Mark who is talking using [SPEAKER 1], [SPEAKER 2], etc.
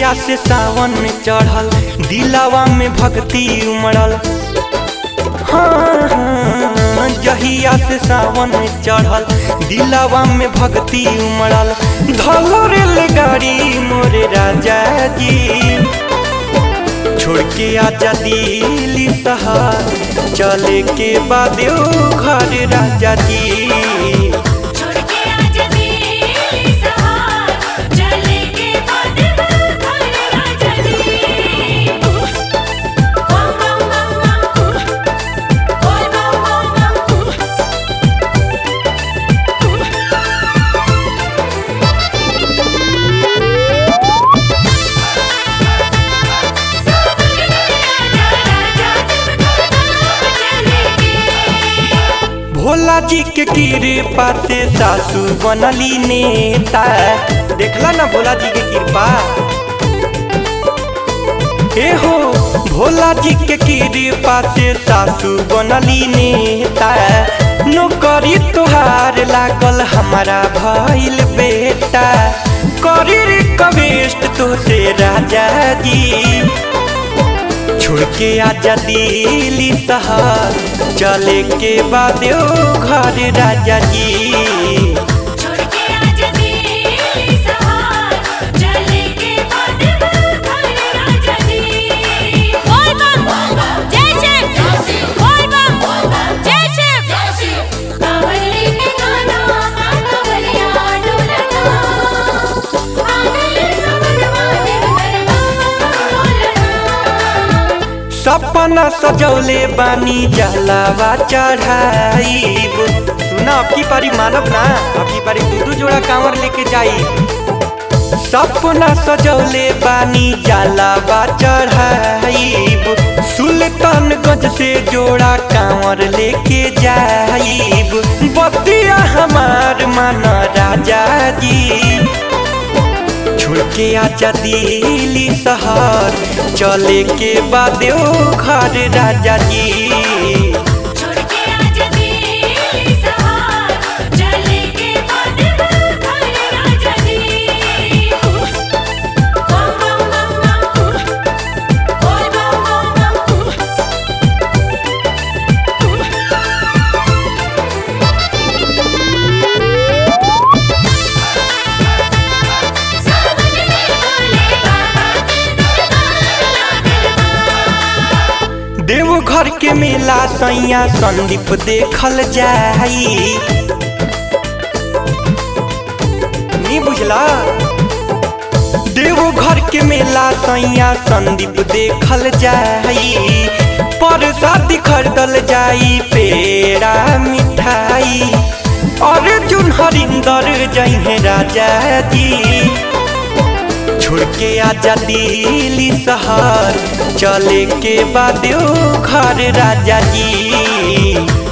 [SPEAKER 1] जहिया से सावन में चढ़ल दिलावा में भक्ति उमड़ल हाँ, हाँ, जहिया से सावन में चढ़ल दिलावा में भक्ति उमड़ल धलो रेलगाड़ी मोरे राजा जी छोड़ के आजा दिल्ली शहर चले के बाद घर राजा जी
[SPEAKER 2] छोड़ के आजा दिल्ली सहार चले के बाद घर राजा जी बम बम बम बम बोल बम बम बम
[SPEAKER 1] भोला जी के कृपा से सासू बनली नेता देखला ना भोला जी के कृपा ए हो भोला जी के कृपा से सासू बनली नेता नौकरी तुहार लागल हमारा भइल बेटा करी रिक्वेस्ट तो से राजा जी छोड़ के आजा दिल्ली शहर चले के बाद घर राजा जी
[SPEAKER 2] छोड़ के आजा दिल्ली सहार चले के बाद घर राजा जी बोल बम जय शिव बोल बम जय शिव कावली में गाना कावलिया डोलना आगले समनवा देवगरबा डोलना
[SPEAKER 1] सपना सजौले बानी जलावा चढ़ाईब सुना अब की पारी मानब ना अब की पारी दू दू जोड़ा कांवर लेके जाई सपना सजौले बानी जलावा चढ़ाईब सुल्तानगंज से जोड़ा कांवर लेके जाईब बतिया हमार मन राजा जी छोड़ के आजा दिल्ली शहर चले के बाद घर राजा जी
[SPEAKER 2] छोड़ के आजा दिल्ली सहार चले के बाद घर राजा जी बम बम बम बम बोल बम बम बम सावन में बोले बाबा के दरबार लागल
[SPEAKER 1] देवघर के मेला सैया संदीप देखल जाई नी बुझला देवघर के मेला सैया संदीप देखल जाई प्रसाद खरीदल जाई पेड़ा मिठाई अर्जुन हरिंदर जइहे राजा जी छोड़ के आजा दिल्ली शहर चले के बाद घर राजा जी